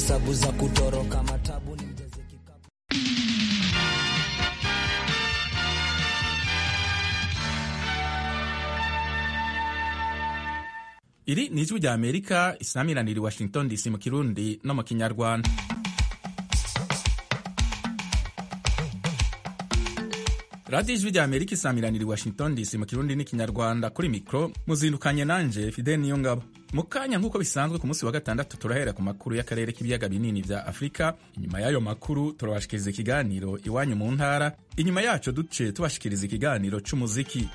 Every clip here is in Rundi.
hesabu za kutoroka matabu ni mjaze kikapu iri ni ijwi rya amerika isamiranira i washington dc mu kirundi no mu kinyarwanda radiyo ijwi rya amerika isamiranira i washington dc mu kirundi n'ikinyarwanda kuri mikoro muzindukanye nanje fidel niyo ngabo mu kanya nk'uko bisanzwe ku munsi wa gatandatu turahera ku makuru y'akarere k'ibiyaga binini vya afurika inyuma y'ayo makuru turabashikiriza ikiganiro iwanyu mu ntara inyuma yaco duce tubashikiriza ikiganiro c'umuziki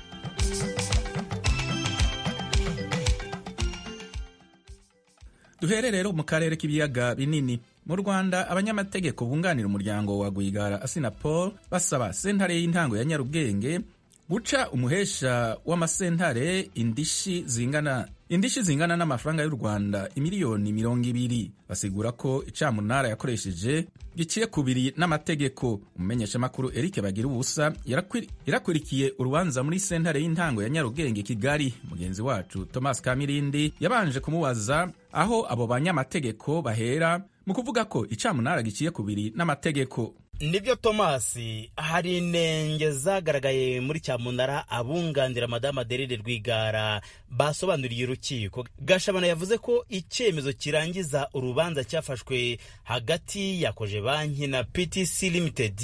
duhere rero mu karere k'ibiyaga binini mu rwanda abanyamategeko bunganira umuryango wa rwigara asinapol basaba sentare y'intango ya nyarugenge guca umuhesha w'amasentare indishi zingana indishi zingana n'amafaranga y'u rwanda imiliyoni mirongo ibiri basigura ko icamunara yakoresheje giciye kubiri n'amategeko umumenyeshamakuru eric bagira ubusa yarakwiri- yarakurikiye urubanza muri sentare y'intango ya nyarugenge kigali mugenzi wacu thomas kamirindi yabanje kumubaza aho abo banyamategeko bahera mu kuvuga ko icamunara giciye kubiri n'amategeko nibyo tomasi hari inenge zagaragaye muri cyamunara abunganira madamu aderere rwigara basobanuriye urukiko gashabana yavuze ko icyemezo kirangiza urubanza cyafashwe hagati ya koje banki na ptc limited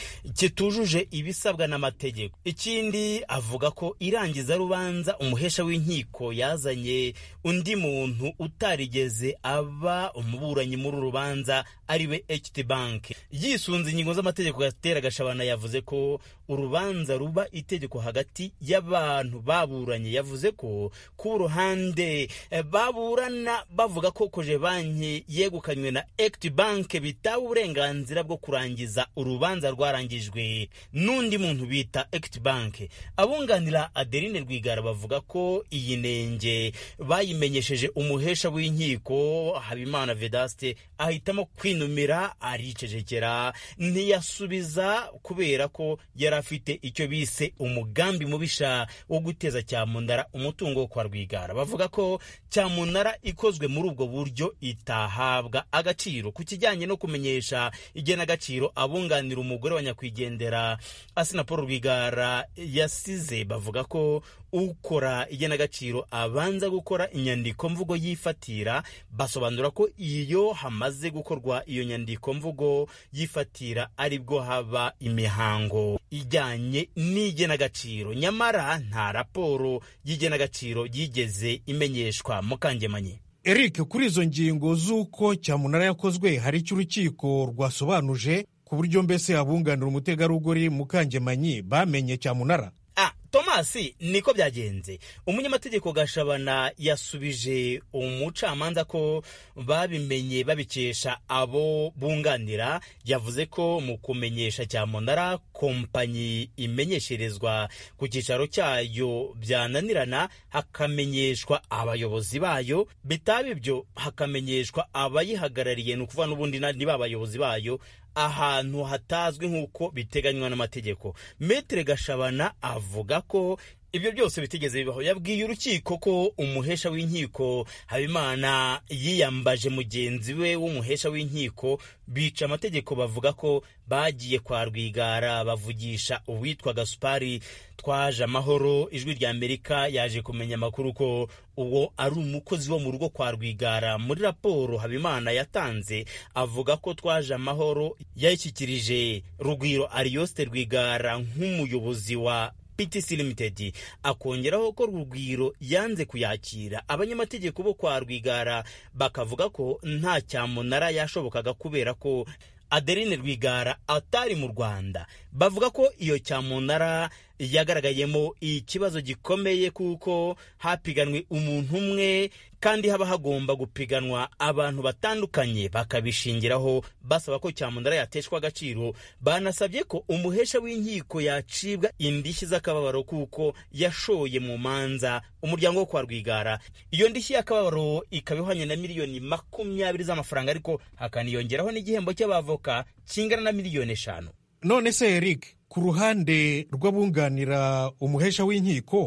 kitujuje ibisabwa n'amategeko ikindi avuga ko irangiza rubanza umuhesha w'inkiko yazanye undi muntu utarigeze aba umuburanyi muri uru rubanza ariwe ht bank yisunze ingingo z'amategeko gatera gashabana yavuze ko urubanza ruba itegeko hagati y'abantu baburanye yavuze ko ku ruhande eh, baburana bavuga ko koje banki yegukanywe na ect bank bitaba uburenganzira bwo kurangiza urubanza rwarangijwe n'undi muntu bita ect bank abunganira adeline rwigara bavuga ko iyi nenge bayimenyesheje umuhesha w'inkiko habimana vedaste ahitamo kwinumira aricecekera ntiyasubiza kubera ko yari afite icyo bise umugambi mubisha wo guteza cyamunara umutungo wo kwa rwigara bavuga ko cyamunara ikozwe muri ubwo buryo itahabwa agaciro ku kijyanye no kumenyesha igenagaciro abunganira umugore wa nyakwigendera asina paul rwigara yasize bavuga ko ukora igenagaciro abanza gukora inyandiko mvugo yifatira basobanura ko iyo hamaze gukorwa iyo nyandiko mvugo yifatira aribwo haba imihango ijyanye n'igenagaciro nyamara nta raporo y'igenagaciro yigeze imenyeshwa mukangemanyi eric kuri izo ngingo z'uko cyamunara yakozwe hari icyo urukiko rwasobanuje ku buryo mbese abunganira umutegarugori mukangemanyi bamenye cyamunara Ah, Tomasi niko byagenze umunyamategeko gashabana yasubije umucamanza ko babimenye babikesha abo bunganira yavuze ko mu kumenyesha cyamunara kompanyi imenyesherezwa ku cyicaro cyayo byananirana hakamenyeshwa abayobozi bayo bitaba ibyo hakamenyeshwa abayihagarariye ni ukuvuga n'ubundi na- ni ba bayobozi bayo ahantu hatazwi nk'uko biteganywa n'amategeko metere gashabana avuga ko ibyo byose bitigeze bibaho yabwiye urukiko ko umuhesha w'inkiko habimana yiyambaje mugenzi we w'umuhesha w'inkiko bica amategeko bavuga ko bagiye kwa rwigara bavugisha uwitwa gasupari twaje amahoro ijwi rya amerika yaje kumenya amakuru ko uwo ari umukozi wo mu rugo kwa rwigara muri raporo habimana yatanze avuga ko twaje amahoro yayishyikirije rugwiro ariyoste rwigara nk'umuyobozi wa PTC Limited akongeraho ko Rugwiro yanze kuyakira abanyamategeko bo kwa Rwigara bakavuga ko nta cyamunara yashobokaga kubera ko Adeline Rwigara atari mu Rwanda bavuga ko iyo cyamunara yagaragayemo ikibazo gikomeye kuko hapiganwe umuntu umwe kandi haba hagomba gupiganwa abantu batandukanye bakabishingiraho basaba ko cyamunara yateshwa agaciro banasabye ko umuhesha w'inkiko yacibwa indishyi z'akababaro kuko yashoye mu manza umuryango wo kwa rwigara iyo ndishyi y'akababaro ikaba ihwanye na miliyoni makumyabiri z'amafaranga ariko hakaniyongeraho n'igihembo cy'abavoka kingana na miliyoni eshanu none se eric ku ruhande rw'abunganira umuhesha w'inkiko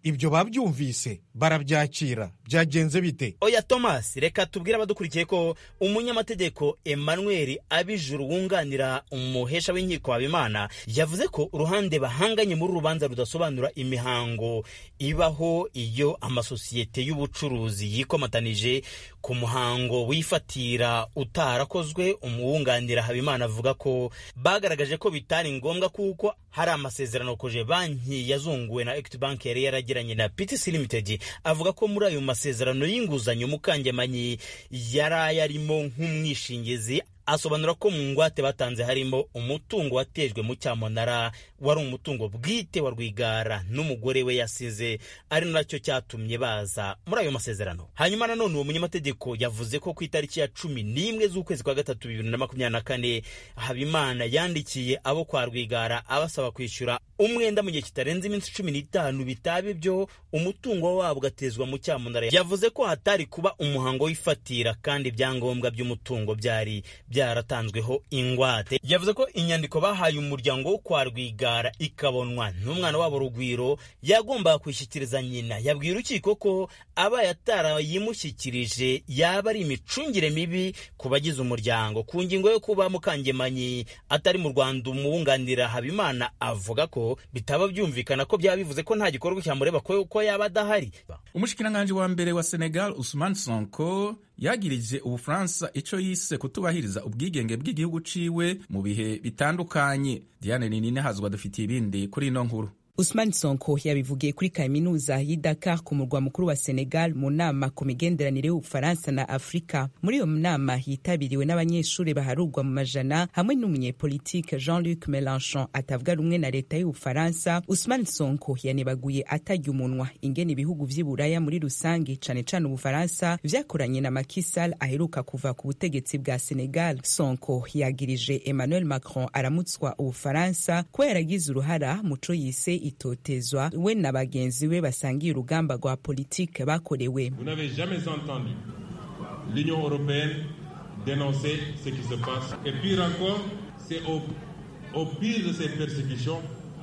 ibyo babyumvise barabyakira byagenze bite oya thomas reka tubwire abadukurikiye ko umunyamategeko emmanuel abijuru wunganira umuhesha w'inkiko habimana yavuze ko uruhande bahanganye muri rubanza rudasobanura imihango ibaho iyo amasosiyete y'ubucuruzi yikomatanije ku muhango wifatira utarakozwe umuwunganira habimana avuga ko bagaragaje ko bitari ngombwa kuko hari amasezerano koje banki yazunguwe na equity bank yari yaragiranye na ptc limited avuga ko muri ayo masezerano y'inguzanyo mukangemanyi yari ayarimo nk'umwishingizi asobanura ko mu ngwate batanze harimo umutungo watejwe mu cyamunara wari umutungo bwite wa rwigara n'umugore we yasize ari nacyo cyatumye baza muri ayo masezerano hanyuma nanone uwo munyamategeko yavuze ko ku itariki ya cumi n'imwe z'ukwezi kwa gatatu bibiri na makumyabiri na kane habimana yandikiye abo kwa rwigara abasaba kwishyura umwenda mu gihe kitarenze iminsi cumi n'itanu bitaba ibyo umutungo wabo ugatezwa mu cyamunara yavuze ko hatari kuba umuhango w'ifatira kandi ibyangombwa by'umutungo byari byaratanzweho ingwate yavuze ko inyandiko bahaye umuryango wo kwa rwigara ikabonwa n'umwana wabo rugwiro yagombaga kwishyikiriza nyina yabwiye urukiko ko abaye atarayimushyikirije yaba ari imicungire mibi ku bagize umuryango ku ngingo yo kuba mukangemanyi atari mu rwanda umuwunganira habimana avuga ko bitaba byumvikana ko byaba bivuze ko nta gikorwa cyamureba ko yaba adahari umushikiranganji wa mbere wa senegal usman sonko yagirije ubufaransa icyo yise kutubahiriza ubwigenge bw'igihugu ciwe mu bihe bitandukanye diane ninine hazwa dufitiye ibindi kuri ino nkuru Usman Sonko yabivugiye kuri kaminuza y'i Dakar ku murwa mukuru wa Senegal mu nama ku migenderanire y'Ubufaransa na Afurika. Muri iyo nama yitabiriwe n'abanyeshuri baharurwa mu majana hamwe n'umunyepolitike Jean-Luc Mélenchon atavuga rumwe na leta y'Ubufaransa. Usman Sonko yanebaguye atarya umunwa ingene ibihugu vy'i Buraya muri rusange cane cane Ubufaransa vyakoranye na Macky Sall aheruka kuva ku butegetsi bwa Senegal. Sonko yagirije Emmanuel Macron aramutswa Ubufaransa kuba yaragize uruhara muco yise itotezwa we na bagenzi be basangiye urugamba rwa politike bakorewe Vous n'avez jamais entendu l'Union européenne dénoncer ce qui se passe. Et pire encore, c'est au, au pire de ces persécutions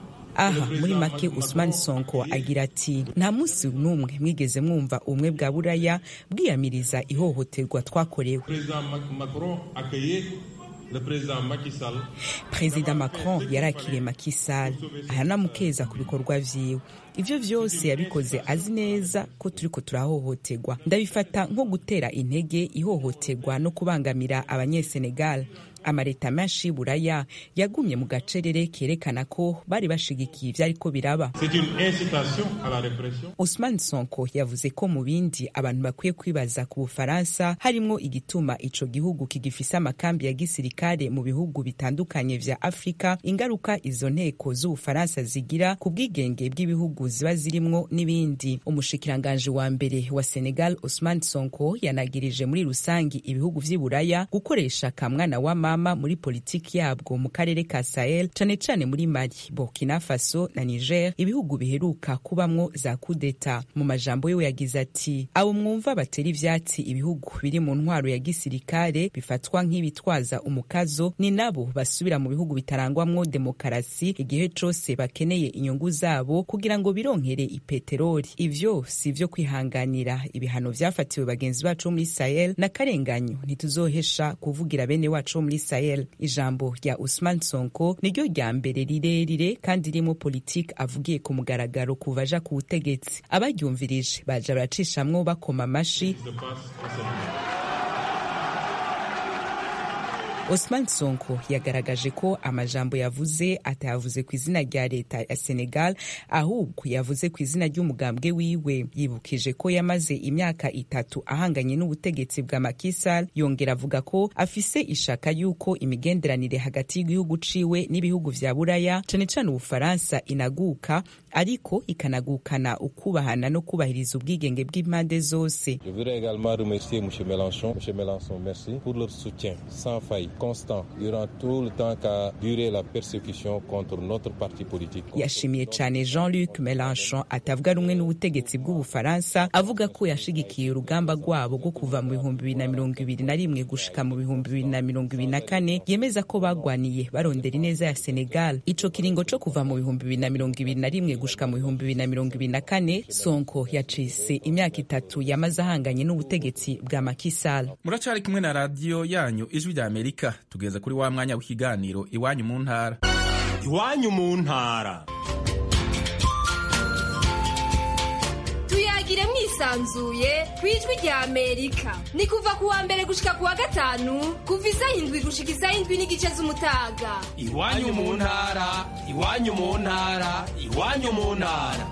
aha muri make usman sonko agira ati nta munsi n'umwe mwigeze mwumva ubumwe bwa buraya bwiyamiriza ihohoterwa twakorewe président Macron accueillait le président Macky Sall. perezida macron yarakiriye Macky Sall aranamukeza ku bikorwa vyiwe ivyo vyose yabikoze azi neza ko turiko turahohoterwa ndabifata nko gutera intege ihohoterwa no kubangamira abanyesenegal amaleta menshi y'uburaya yagumye mu gacerere kerekana ko bari bashigikiye ivyariko biraba C'est une incitation à la répression. Usman Sonko yavuze ko mu bindi abantu bakwiye kwibaza ku Bufaransa harimwo igituma ico gihugu kigifise amakambi ya gisirikare mu bihugu bitandukanye vya Afrika ingaruka izo nteko z'Ubufaransa zigira ku bwigenge bw'ibihugu ziba zirimwo n'ibindi umushikiranganje wa mbere wa Senegal Usman Sonko yanagirije muri rusangi ibihugu vy'i Buraya gukoresha kamwana wa mama muri politiki yabwo mu karere ka Sahel cane cane muri Mali Burkina Faso na Niger ibihugu biheruka kubamwo za kudeta mu majambo yiwe yagize ati abo mwumva batera ivyatsi ibihugu biri mu ntwaro ya gisirikare bifatwa nk'ibitwaza umukazo ni nabo basubira mu bihugu bitarangwamwo demokarasi igihe cose bakeneye inyungu zabo kugira ngo bironkere ipeteroli ivyo si ivyo kwihanganira ibihano vyafatiwe bagenzi bacu bo muri Sahel n'akarenganyo ntituzohesha kuvugira bene wacu bo muri Sahel ijambo rya Usman Sonko niryo rya mbere rirerire kandi ririmo politiki avugiye ku mugaragaro kuva aja ku butegetsi abaryumvirije baja baracishamwo bakoma amashi Se passe au Sénégal. Osman Sonko yagaragaje ko amajambo yavuze atayavuze ku izina rya leta ya Senegal ahubwo yavuze ku izina ry'umugambwe wiwe yibukije ko yamaze imyaka itatu ahanganye n'ubutegetsi bwa Macky Sall yongera avuga ko afise ishaka yuko imigenderanire hagati y'igihugu ciwe n'ibihugu vya Buraya cane cane Ubufaransa inaguka ariko ikanagukana ukubahana no kubahiriza ubwigenge bw'impande zose Je voudrais également remercier M. Mélenchon. M. Mélenchon, merci pour leur soutien sans faille constant durant tout le temps qu'a duré la persécution contre notre parti politique. yashimiye cyane jean-luc melanchon atavuga rumwe n'ubutegetsi bw'ubufaransa avuga ko yashigikiye urugamba rwabo rwo kuva mu bihumbi bibiri na mirongo ibiri na rimwe gushika mu bihumbi bibiri na mirongo ibiri na kane yemeza ko bagwaniye barondera ineza ya senegal ico kiringo co kuva mu bihumbi bibiri na mirongo ibiri na rimwe gushika mu bihumbi bibiri na mirongo ibiri na kane sonko yacise imyaka itatu yamaze ahanganye n'ubutegetsi bwa makisal muracyari kumwe na radiyo yanyu ijwi rya amerika tugeze kuri wa mwanya w'ikiganiro iwanyu mu ntara iwanyu mu ntara tuyagire mwisanzuye ku ijwi rya amerika ni kuva ku wa mbere gushika ku wa gatanu kuva isaha indwi gushika isaha indwi n'igice z'umutaga iwanyu mu ntara iwanyu mu ntara iwanyu mu ntara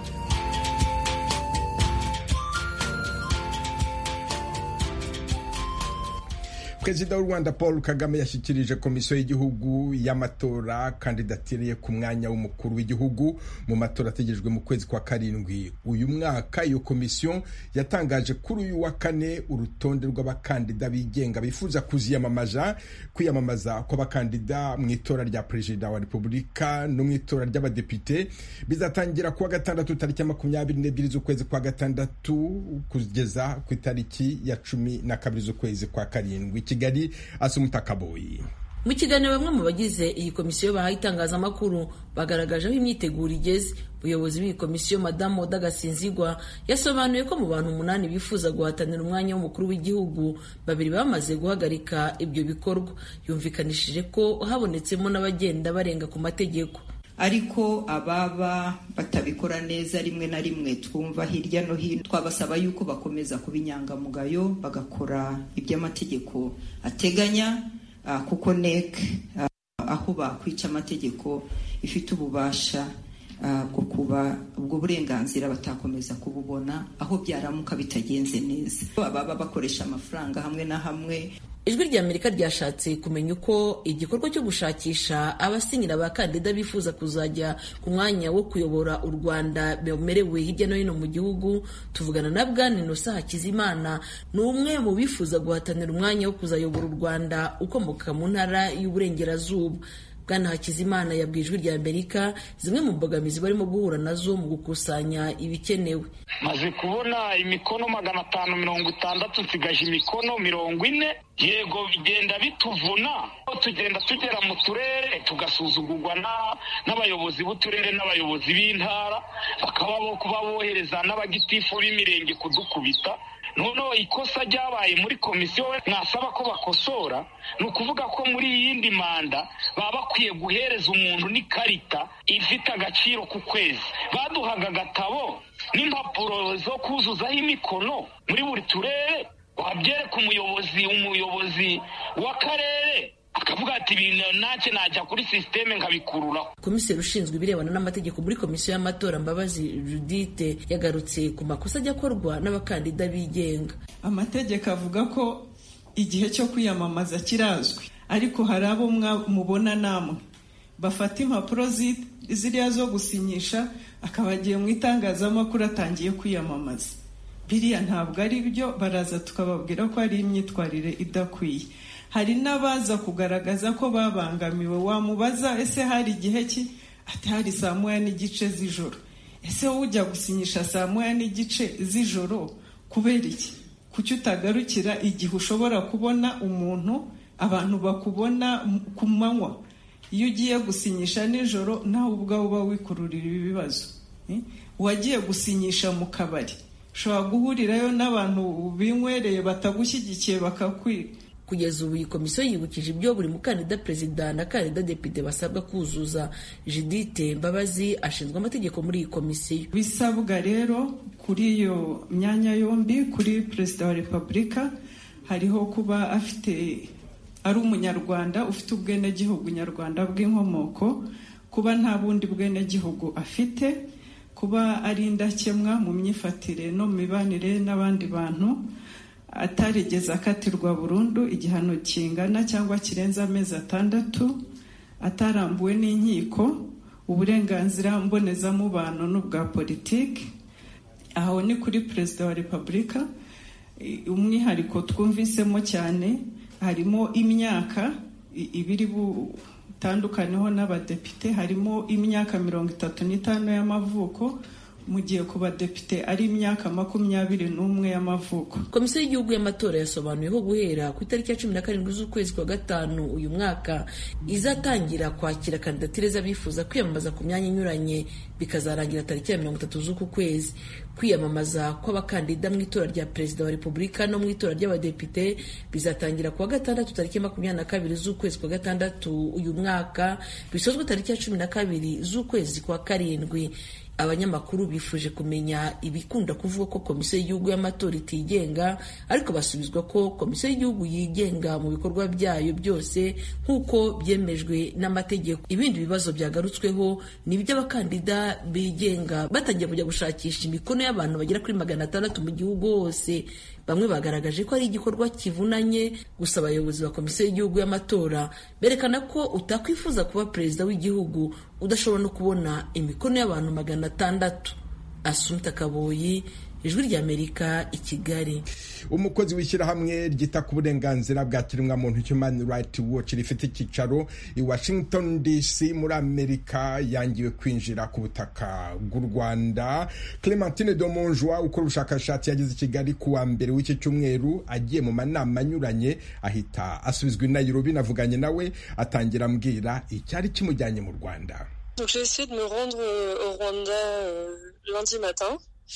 perezida w'u rwanda paul kagame yashyikirije komisiyo y'igihugu y'amatora kandidatiriye ku mwanya w'umukuru w'igihugu mu matora ategerejwe mu kwezi kwa karindwi uyu mwaka iyo komisiyo yatangaje kuri uyu wa kane urutonde rw'abakandida bigenga bifuza kuziyamamaza kwiyamamaza kw'abakandida mu itora rya perezida wa repubulika no mu itora ry'abadepite bizatangira kuwa gatandatu tariki ya makumyabiri n'ebyiri z'ukwezi kwa gatandatu kugeza ku itariki ya cumi na kabiri z'ukwezi kwa karindwi kigali asumuta kaboyi mu kiganiro bamwe mu bagize iyi komisiyo bahaye itangazamakuru bagaragaje aho imyiteguro igeze umuyobozi w'iyi komisiyo madamu oda gasinzigwa yasobanuye ko mu bantu umunani bifuza guhatanira umwanya w'umukuru w'igihugu babiri bamaze guhagarika ibyo bikorwa yumvikanishije ko habonetsemo n'abagenda barenga ku mategeko ariko ababa batabikora neza rimwe na rimwe twumva hirya no hino twabasaba yuko bakomeza kuba inyangamugayo bagakora iby'amategeko ateganya kuko nek aho bakwica amategeko ifite ububasha bwo kuba ubwo burenganzira batakomeza kububona aho byaramuka bitagenze neza ababa bakoresha amafaranga hamwe na hamwe ijwi rya amerika ryashatse kumenya uko igikorwa cyo gushakisha abasinyira abakandida bifuza kuzajya ku mwanya wo kuyobora u rwanda bemerewe hirya no hino mu gihugu tuvugana na bwana inosa hakizimana ni umwe mu bifuza guhatanira umwanya wo kuzayobora u rwanda ukomoka mu ntara y'uburengerazuba bwana hakizimana yabwiye ijwi rya amerika zimwe mu mbogamizi barimo guhura nazo mu gukusanya ibikenewe maze kubona imikono magana atanu mirongo itandatu nsigaje imikono mirongo ine yego bigenda bituvuna tugenda tugera mu turere tugasuzugurwa n'abayobozi b'uturere n'abayobozi b'intara bakaba bo kuba bohereza n'abagitifu b'imirenge kudukubita noneho ikosa ryabaye muri komisiyo mwasaba ko bakosora ni ukuvuga ko muri iyindi manda baba bakwiye guhereza umuntu n'ikarita ifite agaciro ku kwezi baduhaga agatabo n'impapuro zo kuzuzaho imikono muri buri turere wabyereka umuyobozi umuyobozi w'akarere akavuga ati ibintu ntacyo najya kuri sisiteme nkabikururaho komiseri ushinzwe ibirebana n'amategeko muri komisiyo y'amatora mbabazi judite yagarutse ku makosa ajya akorwa n'abakandida bigenga amategeko avuga ko igihe cyo kwiyamamaza kirazwi ariko hari abo mubona namwe bafata impapuro ziriya zo gusinyisha akaba agiye mu itangazamakuru atangiye kwiyamamaza biriya ntabwo ari byo baraza tukababwira ko ari imyitwarire idakwiye hari n'abaza kugaragaza ko babangamiwe wamubaza ese hari igihe ki ati hari saa moya n'igice z'ijoro ese wowe ujya gusinyisha saa moya n'igice z'ijoro kubera iki kuki utagarukira igihe ushobora kubona umuntu abantu bakubona ku manywa iyo ugiye gusinyisha nijoro nawe ubwawe uba wikururira ibibazo uwagiye gusinyisha mu kabari ushobora guhurirayo n'abantu binywereye batagushyigikiye bakakwiba kugeza ubu iyi komisiyo yibukije ibyo buri mukandida perezida na kandida depite basabwa kuzuza judite mbabazi ashinzwe amategeko muri iyi komisiyo bisabwa rero kuri iyo myanya yombi kuri perezida wa repubulika hariho kuba afite ari umunyarwanda ufite ubwenegihugu nyarwanda bw'inkomoko kuba nta bundi bwenegihugu afite kuba ari indakemwa mu myifatire no mu mibanire n'abandi bantu atarigeze akatirwa burundu igihano kingana cyangwa kirenze amezi atandatu atarambuwe n'inkiko uburenganzira mbonezamubano n'ubwa politiki aho ni kuri perezida wa repubulika umwihariko twumvisemo cyane harimo imyaka ibiri butandukaneho n'abadepite harimo imyaka mirongo itatu n'itanu y'amavuko mu gihe ku badepite ari imyaka makumyabiri n'umwe y'amavuko komisiyo y'igihugu y'amatora yasobanuye ko guhera ku itariki ya cumi na karindwi z'ukwezi kwa gatanu uyu mwaka izatangira kwakira kandidatire z'abifuza kwiyamamaza ku myanya inyuranye bikazarangira tariki ya mirongo itatu z'uku kwezi kwiyamamaza kw'abakandida mu itora rya perezida wa repubulika no mu itora ry'abadepite bizatangira kuwa gatandatu tariki makumyabiri na kabiri z'ukwezi kwa gatandatu uyu mwaka bisozwe tariki ya cumi na kabiri z'ukwezi kwa karindwi abanyamakuru bifuje kumenya ibikunda kuvuga ko komisiyo y'igihugu y'amatora itigenga ariko basubizwa ko komisiyo y'igihugu yigenga mu bikorwa byayo byose nk'uko byemejwe n'amategeko ibindi bibazo byagarutsweho ni iby'abakandida bigenga batangiye kujya gushakisha imikono y'abantu bagera kuri magana atandatu mu gihugu hose bamwe bagaragaje ko ari igikorwa kivunanye gusa abayobozi ba komisiyo y'igihugu y'amatora berekana ko utakwifuza kuba perezida w'igihugu udashobora no kubona imikono y'abantu magana atandatu asumta kaboyi ijwi ry'amerika i kigali umukozi w'ishyirahamwe ryita ku burenganzira bwa kiremwamuntu human right watch rifite icyicaro i washington dc muri amerika yangiwe kwinjira ku butaka bw'u rwanda clementine domonjwa ukora ubushakashatsi yageze i kigali ku wa mbere w'iki cyumweru agiye mu manama anyuranye ahita asubizwa i nairobi navuganye nawe atangira ambwira icyari kimujyanye mu rwanda Donc j'ai essayé de me rendre au Rwanda euh, lundi matin.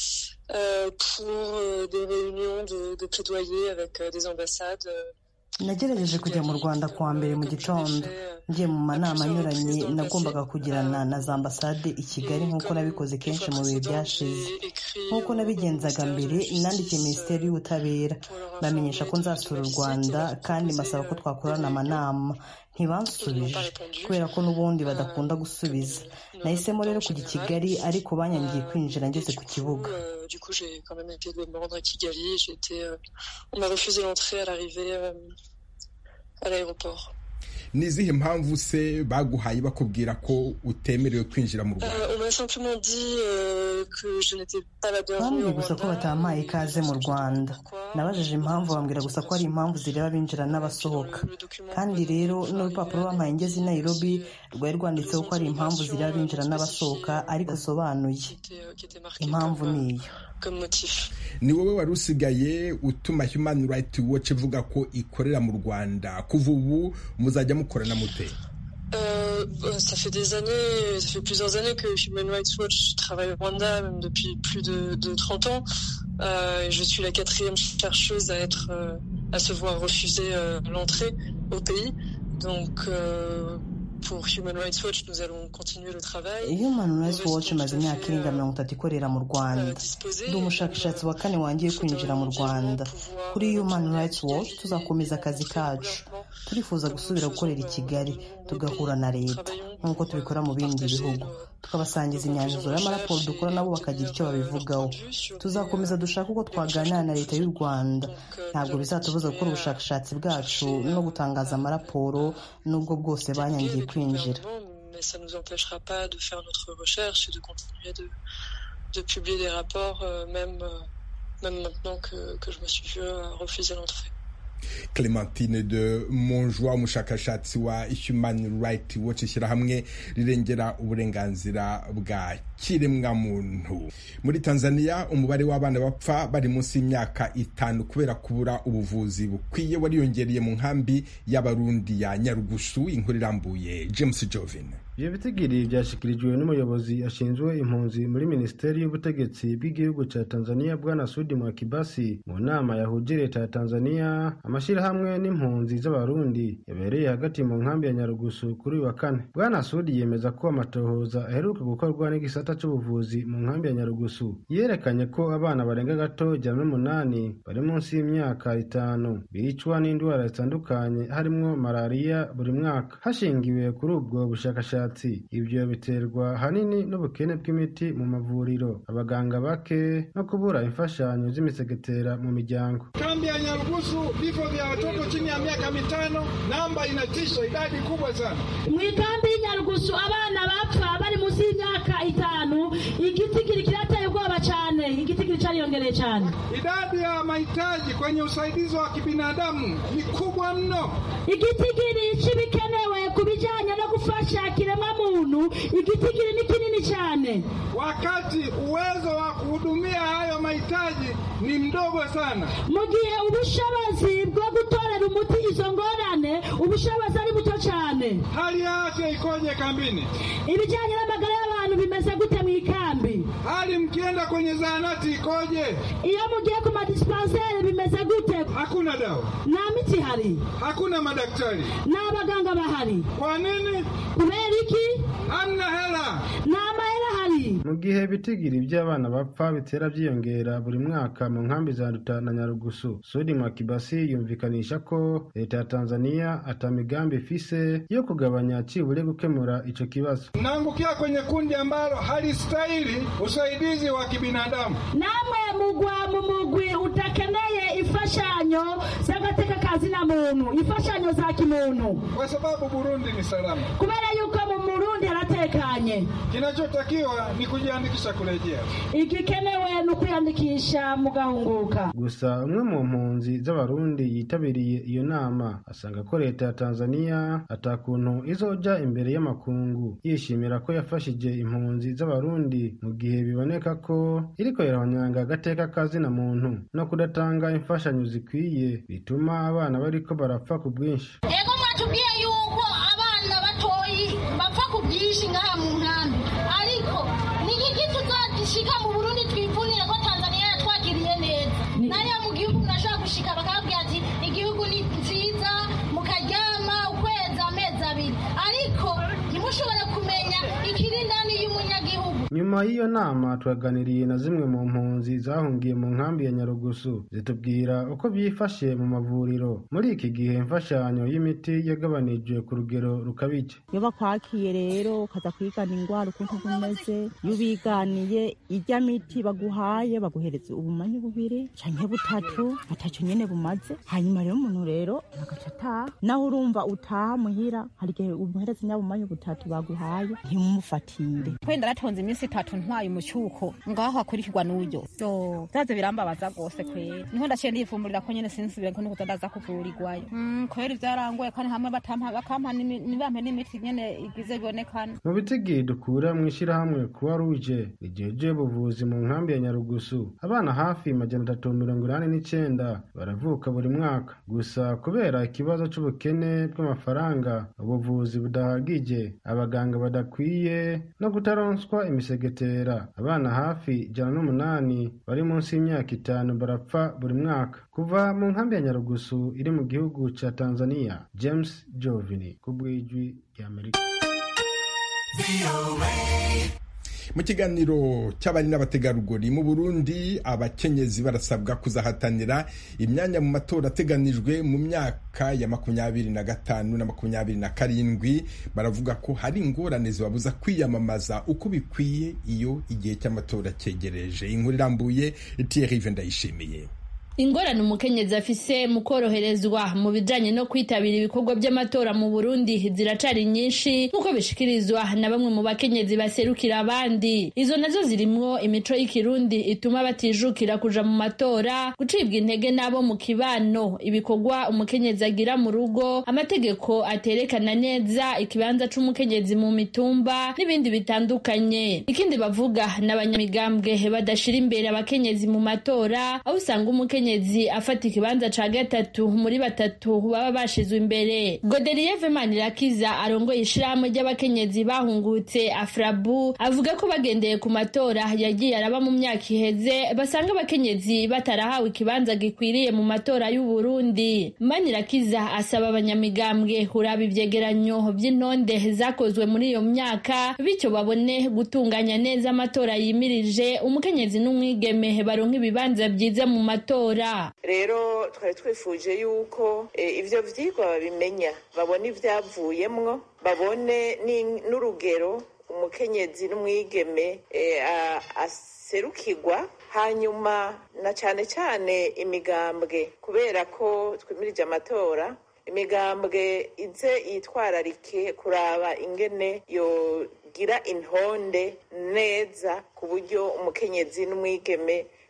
Euh, pour euh, des réunions de, de plaidoyer avec euh, des ambassades. nagerageje kujya mu rwanda kuwa mbere mu gitondo ngiye mu manama anyuranye nagombaga kugirana na za ambasade i kigali nk'uko nabikoze kenshi mu bihe byashize nk'uko nabigenzaga mbere nandikiye minisiteri y'ubutabera bamenyesha ko nzasura u rwanda kandi mbasaba ko twakorana amanama ntibansubije kubera ko n'ubundi badakunda gusubiza nahisemo rero kujya i kigali ariko banyangiye kwinjira ngeze ku kibuga du coup j'ai quand même essayé de me rendre à Kigali j'ai été euh, on m'a refusé l'entrée à l'arrivée euh, à l'aéroport ni izihe mpamvu se baguhaye bakubwira ko utemerewe kwinjira mu rwanda Euh, on m'a simplement dit euh, que je n'étais pas la bienvenue bambwiye au gusa ko Rwanda batampaye ikaze mu rwanda nabajije impamvu bambwira gusa ko ari impamvu zireba abinjira n'abasohoka kandi rero n'urupapuro bampaye ngeze i nairobi rwari rwanditseho ko ari impamvu zireba abinjira n'abasohoka ariko asobanuye impamvu ni iyo comme motif ni wowe wari usigaye utuma human right watch ivuga ko ikorera mu rwanda kuva ubu muzajya mukorana mute Euh, bah, ça fait des années, ça fait plusieurs années que Human Rights Watch travaille au Rwanda, même depuis plus de, de 30 ans. Euh, et je suis la quatrième chercheuse à être, euh, à se voir refuser euh, l'entrée au pays. Donc, euh, pour Human Rights Watch, nous allons continuer le travail. human rights watch imaze imyaka irenga mirongo itatu ikorera mu rwanda ndi umushakashatsi wa kane wangiye kwinjira mu rwanda kuri human rights watch tuzakomeza akazi kacu turifuza gusubira gukorera i kigali tugahura na leta nk'uko tubikora mu bindi bihugu tukabasangiza imyanzuro y'amaraporo dukora nabo bakagira icyo babivugaho tuzakomeza dushaka uko twaganira na leta y'u rwanda ntabwo bizatubuza gukora ubushakashatsi bwacu no gutangaza amaraporo n'ubwo bwose banyangiye kwinjira Mais ça ne nous empêchera pas de faire notre recherche et de continuer de, de publier des rapports, euh, même, euh, même maintenant que, que je me suis vu euh, refuser l'entrée. clementine de monjwa umushakashatsi wa human right watch ishyirahamwe rirengera uburenganzira bwa kiremwamuntu muri tanzania umubare w'abana bapfa bari munsi y'imyaka itanu kubera kubura ubuvuzi bukwiye wariyongereye mu nkambi y'abarundi ya nyarugusu inkuru irambuye james jovin ibyo bitigiri byashyikirijwe n'umuyobozi ashinzwe impunzi muri minisiteri y'ubutegetsi bw'igihugu cya tanzania bwana sudi mwakibasi mu nama yahuje leta ya tanzania amashyirahamwe n'impunzi z'abarundi yabereye hagati mu nkambi ya nyarugusu kuri uyu wa kane bwana sudi yemeza ko amatohoza aheruka gukorwa n'igisata cy'ubuvuzi mu nkambi ya nyarugusu yerekanye ko abana barenga gato ijana n'umunani bari munsi y'imyaka itanu bicwa n'indwara zitandukanye harimo malariya buri mwaka hashingiwe kuri ubwo bushakashatsi ibyo biterwa ahanini n'ubukene bw'imiti mu mavuriro abaganga bake no kubura imfashanyo z'imisegetera mu miryango Kambi ya Nyarugusu, vifo vya watoto chini ya miaka mitano, namba inatisha, idadi kubwa sana. mu ikambi y'inyarugusu abana bapfa bari munsi y'imyaka itanu igitigiri kirateye ubwoba cyane igitigiri cyariyongereye cyane Idadi ya mahitaji kwenye usaidizi wa kibinadamu ni kubwa mno. igitigiri igitigiri ni kinini cyane wakati uwezo wa kuhudumia hayo mahitaji ni mdogo sana. mu gihe ubushobozi bwo gutorera umuti izo ngorane ubushobozi ari buto cyane Hali ya afya ikoje kambini? ibijyanye n'amagara y'abantu bimeze gute mu ikambi Hali mkienda kwenye zahanati ikoje? iyo mugiye ku madisipanseri bimeze gute Hakuna dawa, nta miti ihari hakuna madaktari. nta baganga bahari Kwa nini? kubera iki Hamna hela. nta mahera ahari mu gihe ibitigiri by'abana bapfa bitera byiyongera buri mwaka mu nkambi za Nduta na Nyarugusu Sudi Mwakibasi yumvikanisha ko leta ya Tanzania ata migambi ifise yo kugabanya cibure gukemura ico kibazo Mnaangukia kwenye kundi ambalo halistahili usaidizi wa kibinadamu. namwe mugwa mu mugwi utakeneye imfashanyo z'agateka kazina muntu imfashanyo za kimuntu Kwa sababu Burundi ni salama. kubera yuko mu murundi haratekanye Kinachotakiwa ni kujiandikisha kurejea. igikenewe ni ukwiyandikisha mugahunguka gusa umwe mu mpunzi z'abarundi yitabiriye iyo nama asanga ko leta ya Tanzania atakuntu izoja imbere y'amakungu yishimira ko yafashije impunzi z'abarundi mu gihe biboneka ko iriko irahonyanga agateka kazina muntu no kudatanga imfashanyo zikwiye bituma abana bariko barapfa ku bwinshi ego mwatubwiye yuko abana batoyi bapfa ku bwinshi ngaha mu nkambi ariko ni iki tuzagishika mu burundi twivunire ko tanzania yatwakiriye neza nariya mu gihugu murashobora gushika bakababwira ati igihugu ni nziza mukaryama ukwezi amezi abiri ariko ntimushobore kumenya ikiri ndani y'umunyagihugu nyuma y'iyo nama twaganiriye na zimwe mu mpunzi zahungiye mu nkambi ya nyarugusu zitubwira uko byifashe mu mavuriro muri iki gihe imfashanyo y'imiti yagabanijwe ku rugero rukabije iyo bakwakiye rero ukaza kwigana indwara ukuntu bumeze iyo ubiganiye irya miti baguhaye baguhereza ubumanyi bubiri canke butatu butatu nyene bumaze hanyuma rero umuntu rero agaca ataha naho urumva utaha muhira hari igihe umuhereza nyabumanyi butatu baguhaye ntimumufatire kwenda natonze iminsi itatu ntwaye umucyuko ngaho hakurikirwa n'uburyo so byaze birambabaza rwose kwera niho ndaciye ndiyifumburira ko nyene sinsubire ko nukuza ndaza kuvurirwayo Mm, kwera ibyarangoye kandi hamwe batampa bakampa n'imi- ntibampe n'imiti nyene igize bibonekana mu bitigi dukura mu ishyirahamwe kuwa ruje rigejeje ubuvuzi mu nkambi ya nyarugusu abana hafi majana atatu mirongo inani n'icyenda baravuka buri mwaka gusa kubera ikibazo c'ubukene bw'amafaranga ubuvuzi budahagije abaganga badakwiye no kutaronswa imisegetera abana hafi ijana n'umunani bari munsi y'imyaka itanu barapfa buri mwaka kuva mu nkambi ya nyarugusu iri mu gihugu ca tanzania james jovini ku bw'ijwi ry'amerika mu kiganiro cy'abari n'abategarugori mu burundi abakenyezi barasabwa kuzahatanira imyanya mu matora ateganijwe mu myaka ya makumyabiri na gatanu na makumyabiri na karindwi baravuga ko hari ingorane zibabuza kwiyamamaza uko bikwiye iyo igihe cy'amatora cyegereje inkuru irambuye Thierry ndayishimiye ingorane umukenyezi afise mu koroherezwa mu bijanye no kwitabira ibikorwa by'amatora mu burundi ziracari nyinshi nk'uko bishikirizwa na bamwe mu bakenyezi baserukira abandi izo nazo zirimwo imico y'ikirundi ituma batijukira kuja mu matora gucibwa intege n'abo mu kibano ibikorwa umukenyezi agira mu rugo amategeko aterekana neza ikibanza c'umukenyezi mu mitumba n'ibindi bitandukanye ikindi bavuga n'abanyamigambwe badashira imbere abakenyezi mu matora aho usanga umukenyezi umukenyezi afata ikibanza ca gatatu muri batatu baba bashizwe imbere godeliye vemanirakiza arongoye ishirahamwe ry'abakenyezi bahungutse afrabu avuga ko bagendeye ku matora yagiye araba mu myaka iheze basanga abakenyezi batarahawe ikibanza gikwiriye mu matora y'uburundi manirakiza asaba abanyamigambwe kuraba ivyegeranyo vy'intonde zakozwe muri iyo myaka bityo babone gutunganya neza amatora yimirije umukenyezi n'umwigeme baronka ibibanza vyiza mu matora rero twari twifuje yuko ibyo byigwa babimenya babone ibyavuyemwo babone n'urugero umukenyezi n'umwigeme aserukirwa hanyuma na cyane cyane imigambwe kubera ko twimirije amatora imigambwe ize yitwararike kuraba ingene yogira intonde neza ku buryo umukenyezi n'umwigeme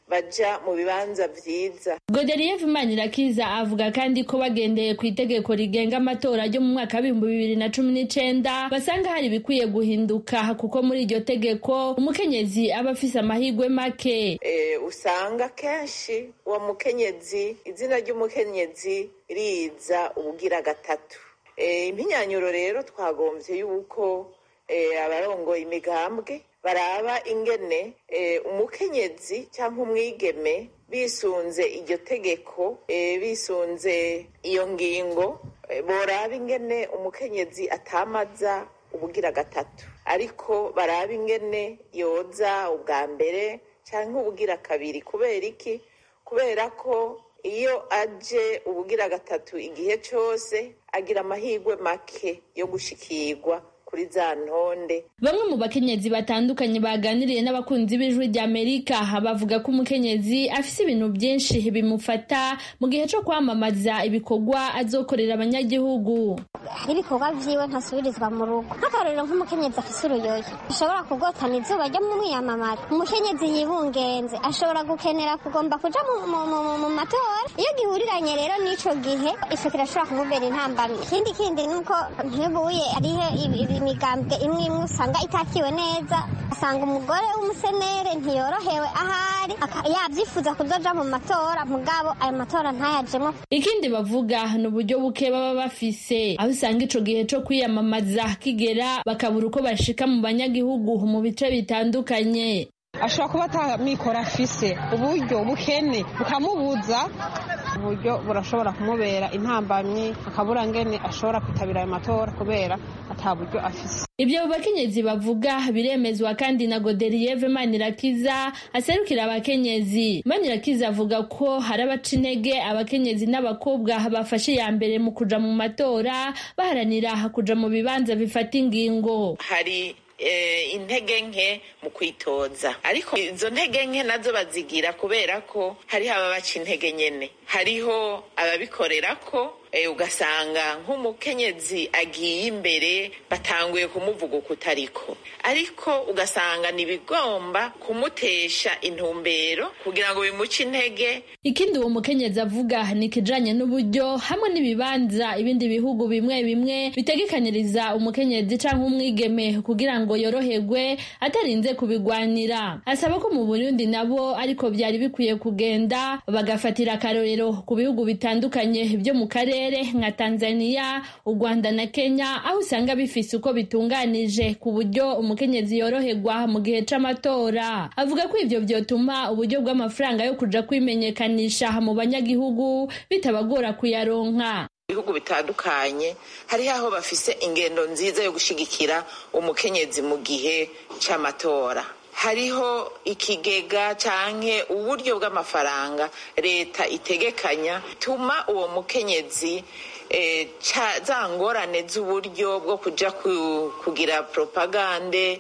baja mu bibanza vyiza Godelieve Manirakiza avuga kandi ko bagendeye ku itegeko rigenga amatora ryo mu mwaka w'ibihumbi bibiri na cumi n'icenda basanga hari ibikwiye guhinduka kuko muri iryo tegeko umukenyezi aba afise amahirwe make e, usanga kenshi uwo mukenyezi izina ry'umukenyezi riza ubugira gatatu e, impinyanyuro rero twagomvye yuko e, abarongoye imigambwe baraba ingene e, umukenyezi cyangwa umwigeme bisunze iryo tegeko e, bisunze iyo ngingo e, boraba ingene umukenyezi atamaza ubugira gatatu ariko baraba ingene yoza ubwa mbere cyangwa ubugira kabiri kubera iki kubera ko iyo aje ubugira gatatu igihe cyose agira amahirwe make yo gushikirwa kuri za ntonde bamwe mu bakenyezi batandukanye baganiriye n'abakunzi b'ijwi rya amerika bavuga ko umukenyezi afise ibintu byinshi bimufata mu gihe cyo kwamamaza ibikorwa azokorera abanyagihugu hari ibikorwa vyiwe ntasubirizwa mu rugo nk'akarorero nk'umukenyezi afise uruyoyo ashobora kugotana izuba ryo mu mwiyamamara umukenyezi yibungenze ashobora gukenera kugomba kuja mu matora iyo gihuriranye rero n'ico gihe ico kirashobora kumubera intambamyi ikindi kindi nuko ntibuye ariho imigambwe imwe imwe usanga itakiwe neza asanga umugore w'umusenere ntiyorohewe ahari yavyifuza kuzoja mu matora mugabo ayo matora ntayajemo ikindi bavuga ni uburyo buke baba bafise aho usanga ico gihe co kwiyamamaza kigera bakabura uko bashika mu banyagihugu mu bice bitandukanye ashobora kuba atamikoro afise uburyo bukene bukamubuza uburyo burashobora kumubera intambamyi akabura ngene ashobora kwitabira ayo matora kubera ata buryo afise ibyo bakenyezi bavuga biremezwa kandi na godelieve manirakiza aserukira abakenyezi manirakiza avuga ko hari abaca intege abakenyezi n'abakobwa bafashe iya mbere mu kuja mu matora baharanira kuja mu bibanza bifata ingingo hari intege nke mu kwitoza ariko izo ntege nke nazo bazigira kubera ko hariho ababaca intege nyene hariho ababikorera ko ugasanga nk'umukenyezi agiye imbere batanguye kumuvuga uko utariko ariko ugasanga ntibigomba kumutesha intumbero kugira ngo bimuce intege ikindi uwo mukenyezi avuga ni ikijanye n'uburyo hamwe n'ibibanza ibindi bihugu bimwe bimwe bitegekanyiriza umukenyezi canke umwigeme kugira ngo yoroherwe atarinze kubigwanira asaba ko mu burundi nabo ariko byari bikwiye kugenda bagafatira akarorero ku bihugu bitandukanye byo mu karere nka tanzania u rwanda na kenya aho usanga bifise uko bitunganije ku buryo umukenyezi yoroherwa mu gihe c'amatora avuga ko ivyo vyotuma uburyo bw'amafaranga yo kuja kwimenyekanisha mu banyagihugu bitabagora kuyaronka ibihugu bitandukanye hariho aho bafise ingendo nziza yo gushigikira umukenyezi mu gihe c'amatora hariho ikigega canke uburyo bw'amafaranga leta itegekanya tuma uwo mukenyezi e, za ngorane z'uburyo bwo kuja kugira propagande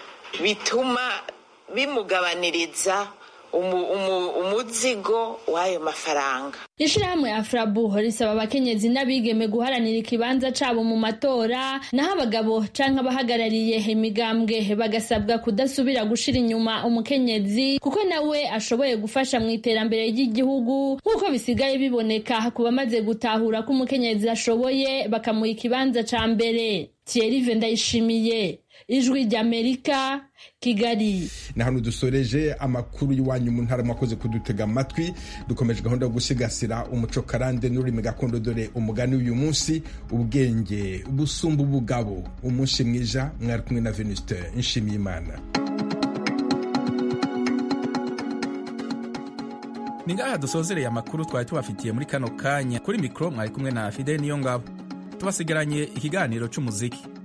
bituma bimugabaniriza umuzigo w'ayo mafaranga ishirahamwe afrabu risaba abakenyezi n'abigeme guharanira ikibanza cabo mu matora naho abagabo canke abahagarariye imigambwe bagasabwa kudasubira gushira inyuma umukenyezi kuko nawe ashoboye gufasha mu iterambere ry'igihugu nk'uko bisigaye biboneka ku bamaze gutahura ko umukenyezi ashoboye bakamuha ikibanza ca mbere Thierry Ndayishimiye ijwi ry'amerika kigali na hano dusoreje amakuru y'iwanyu mu ntara mwakoze kudutega amatwi dukomeje gahunda yo gusigasira umuco karande n'ururimi gakondo dore umugani w'uyu munsi ubwenge busumba ubugabo umunsi mwiza mwari kumwe na venuste nshimiyimana ni ngaha dusozereye amakuru twari tubafitiye muri kano kanya kuri mikoro mwari kumwe na fideli niyo ngabo tubasigaranye ikiganiro cy'umuziki